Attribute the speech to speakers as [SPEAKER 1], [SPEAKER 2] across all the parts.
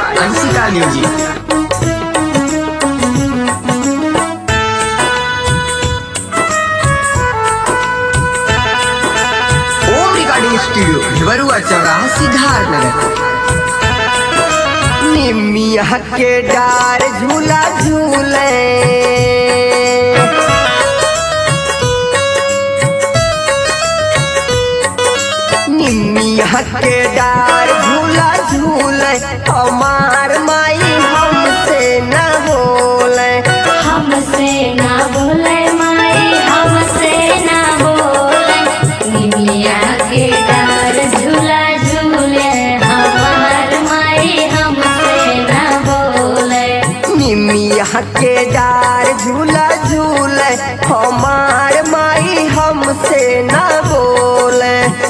[SPEAKER 1] Anshika music Om recording studio Bhiwarua चौराहा सिद्धार्थनगर
[SPEAKER 2] निमिया के डार झूला झूले निमिया के डार झूला झूले हमार माई हमसे न बोले
[SPEAKER 3] हमसे ना बोले माई हमसे ना बोले निमिया के डार झूला झूले हमार माई हमसे ना बोले
[SPEAKER 2] निमिया के डार झूला झूले हमार माई हमसे न बोले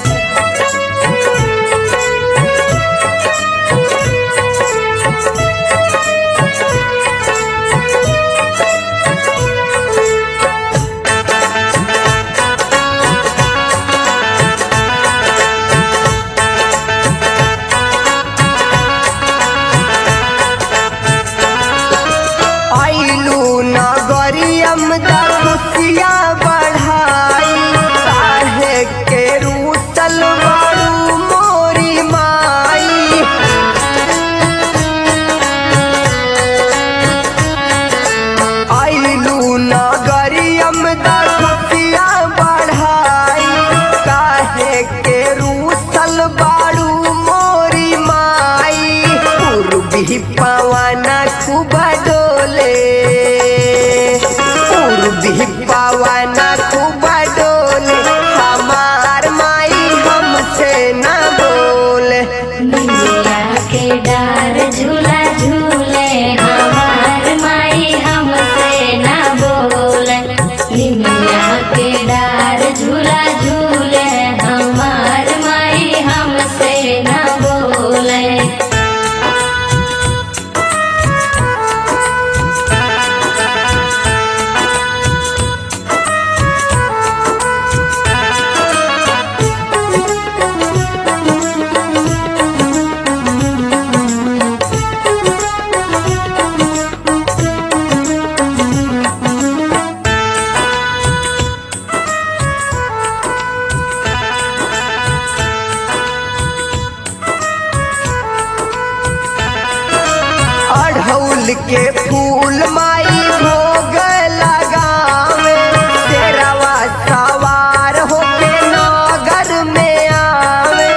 [SPEAKER 2] आइलू नगरियम दा खुशिया बढ़ाई काहे के रूसल बारू मोरी माई आइलू नगरियम दा खुशिया बढ़ाई काहे के रूसल बारू मोरी माई पूर्वी पवन खूब डोले पूर्वी पवन खूब डोले हमार माई हमसे न बोले
[SPEAKER 3] निमिया के डार झूला झूले हमार माई हमसे ना बोले निमिया के डार झूला झूले हमार माई हमसे ना बोले
[SPEAKER 2] अढ़ौल के फूल माई भोग लगावे तेरवा सवार होके नगर में आवे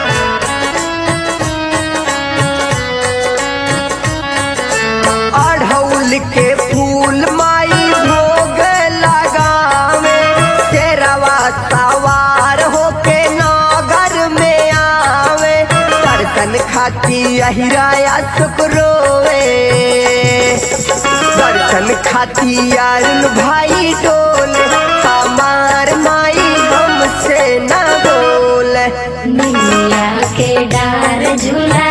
[SPEAKER 2] अढ़ौल के फूल माई भोग लगावे तेरवा सवार होके नगर में आवे दर्शन खाती अहिराया शुक्रोवे दर्शन खाती अरुण भाई डोले हमार माई हमसे न बोले
[SPEAKER 3] निमिया के डार झूला